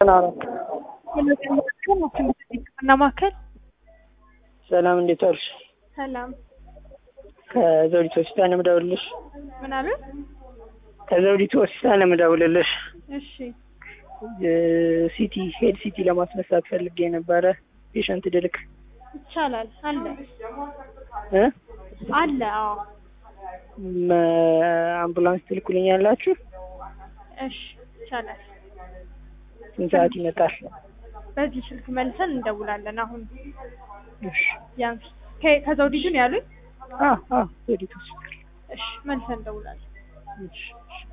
ሕክምና ማዕከል ሰላም እንዴት ዋልሽ? ሰላም። ከዘውዲቱ ሆስፒታል ነው የምደውልልሽ። ምን አሉ? ከዘውዲቱ ሆስፒታል ነው የምደውልልሽ። እሺ ሲቲ ሄድ ሲቲ ለማስነሳት ፈልጌ ነበረ ፔሸንት ድልክ ይቻላል። አለ እ አለ። አዎ መ- አምቡላንስ ትልኩልኛላችሁ? እሺ ይቻላል። ስንት ሰዓት ይመጣል? በዚህ ስልክ መልሰን እንደውላለን። አሁን እሺ ያንስ ከ- ከዘውዲቱ ነው ያሉኝ? አ አ ዘውዲቱ ሆስፒታል እሺ መልሰን እንደውላለን። እሺ እሺ